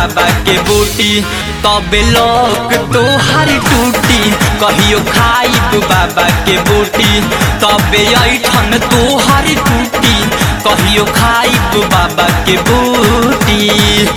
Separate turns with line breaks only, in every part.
बाबा के बूटी तबे लोक तोहर टूटी कहियो खाइब बाबा के बूटी तबे ऐठन तोहर टूटी कहियो खाइब बाबा के बूटी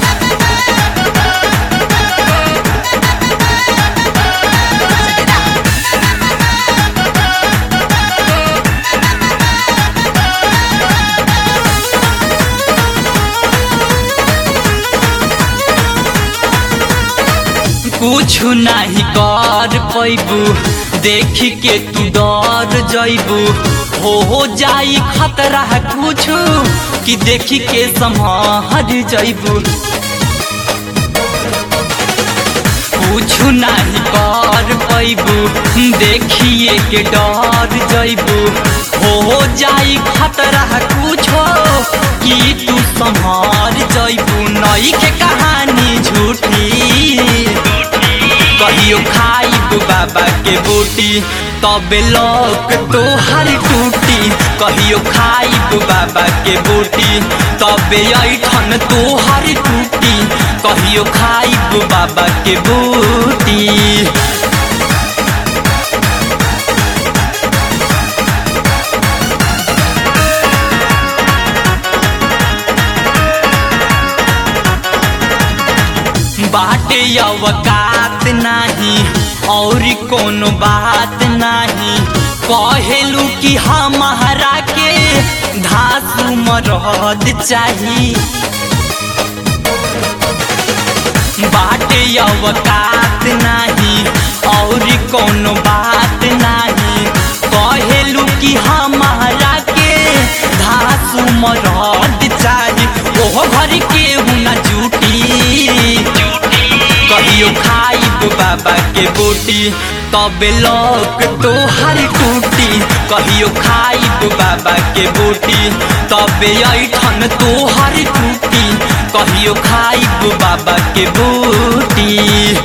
कुछ नहीं कर पैबू देख के तू डर जैबू हो हो जाई खतरा कुछ कि देख के संभर जैबू कुछ नहीं कर पैबू देखिए के डर जैबू हो जाई खतरा कुछ कि तू संभर जैबू नई के कहानी झूठी कहियो खाइब बाबा के बूटी तबे लोक तोहर टूटी कहियो खाइब बाबा के बूटी तबे ऐठन तोहर टूटी कहियो खाइब बाबा के बूटी बाटे अवकात नाही और कोनो बात नाही कहेलू कि हमारा के धासु मरद चाही बाटे अवकात नाही और कोनो बात नाही कहेलू कि हमारा के धासु मरद चाही ओह घर के न जूटी कहियो खाइब बाबा के बूटी तबे लोक तोहर टूटी कहियो खाइब बाबा के बूटी तबे ऐठन तोहर टूटी कहियो खाइब बाबा के बूटी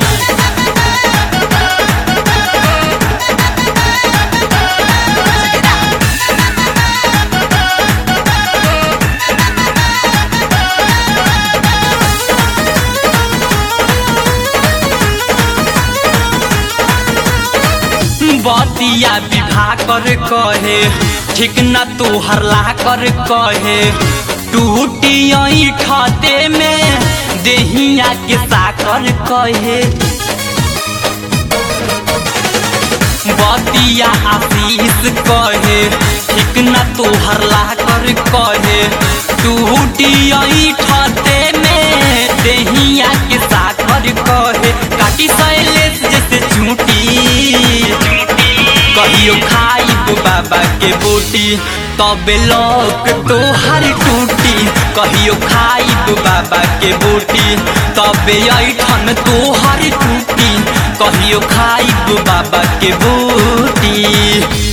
बतिया विवाह कर कहे ठीक न तू हरला कर कहे टूटी ठते में देहिया के साकर कहे बतिया आशीष कहे ठीक न तू हरला कर कहे टूटी ठते में देहिया के साकर कहे काटी शैलेश जैसे झूठी कहियो खाइब बाबा के बूटी तबे लोक तोहर टूटी कहियो खाइब बाबा के बूटी तबे ऐठन तोहर टूटी कहियो खाइब बाबा के बूटी